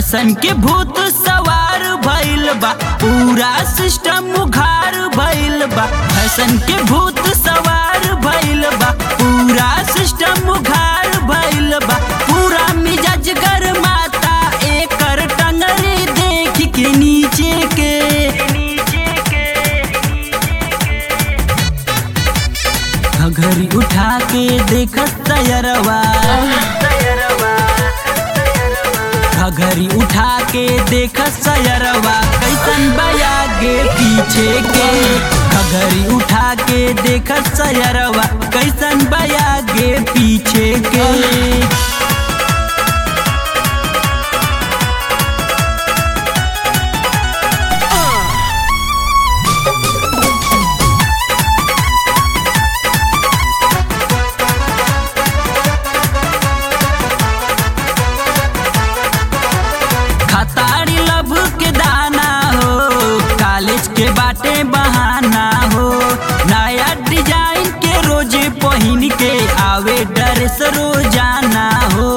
fashion के भूत सवार भइल बा पूरा सिस्टम उघार भइल बा फैशन के भूत सवार भइल बा पूरा सिस्टम उघार भइल बा पूरा मिजाज गरमाता एकर टंगरी देख के नीचे के घड़ी उठा के देखत तयरवा घड़ी उठा के देखत सयरवा कैसन बयागे पीछे के घड़ी उठा के देखत सयरवा कैसन बयागे पीछे के खतारी लब के दाना हो कॉलेज के बाटे बहाना हो नया डिजाइन के रोजे पहिन के आवे ड्रेस रोजाना हो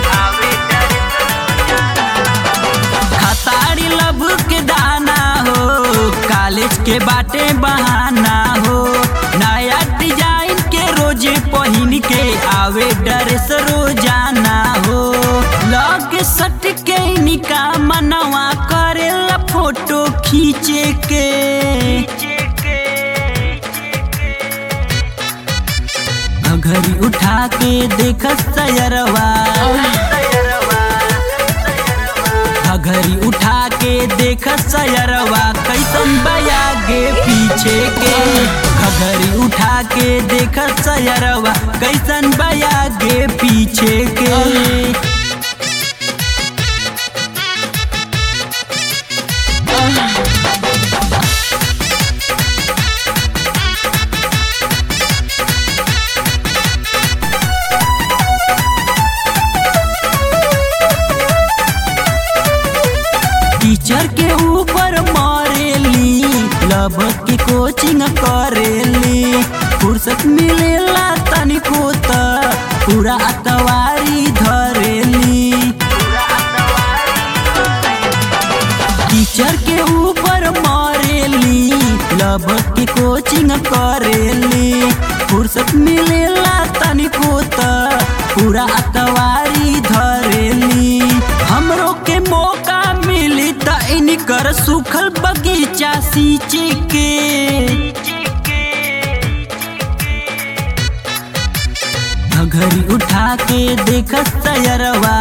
खतारी लब के दाना हो कॉलेज के बाटे बहाना हो नया डिजाइन के रोजे पहिन के आवे ड्रेस रोजाना हो लग सट के निका मनवा करेला फोटो खींचे के घड़ी उठा के देख सयरवा घड़ी उठा के देख सयरवा कैसन बयागे पीछे के घड़ी उठा के देख सयरवा कैसन बयागे पीछे के टीचर के ऊपर मारेली लब के कोचिंग करेली फुर्सत मिलेला तनिको त पूरा अतवारी धरेली टीचर के ऊपर मारेली लब के कोचिंग करेली फुर्सत मिलेला तनिको त पूरा अतवारी धरेली हमरो के मौका मिली त इनकर सुखल बगीचा सींचे के घड़ी उठा के देख सयरवा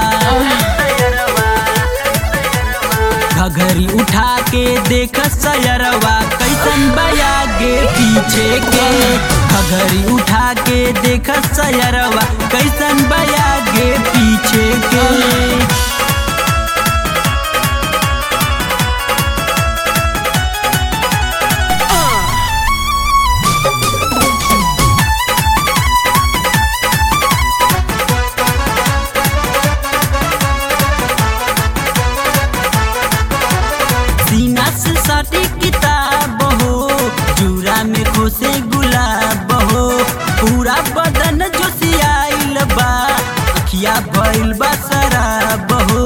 घड़ी उठा के देख सयरवा कैसन बयागे पीछे के घड़ी उठा के देख सयरवा कैसन बयागे पीछे के सीना से सटी किताब हो जूरा में खोसे गुलाब हो पूरा बदन जो सियाइल बा अखिया भइल बा शराब हो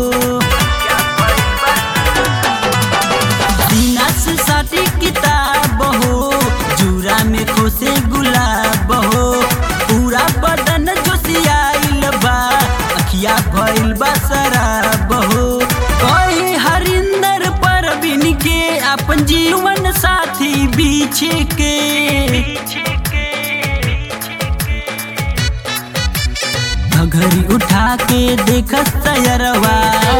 सीना से सटी किताब हो जूरा में खोसे गुलाब हो पूरा बदन जो सियाइल बा अखिया भइल बा शराब हो कोई हरिंदर परवीन के अपन जीवन साथी बीछे के घड़ी उठा के देख सयरवा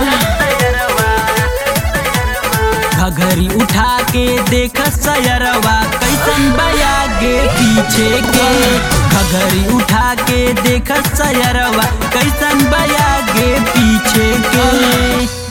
घड़ी उठा के देख सयरवा कैसन बयागे पीछे के घड़ी उठा के देख सयरवा कैसन बयागे पीछे के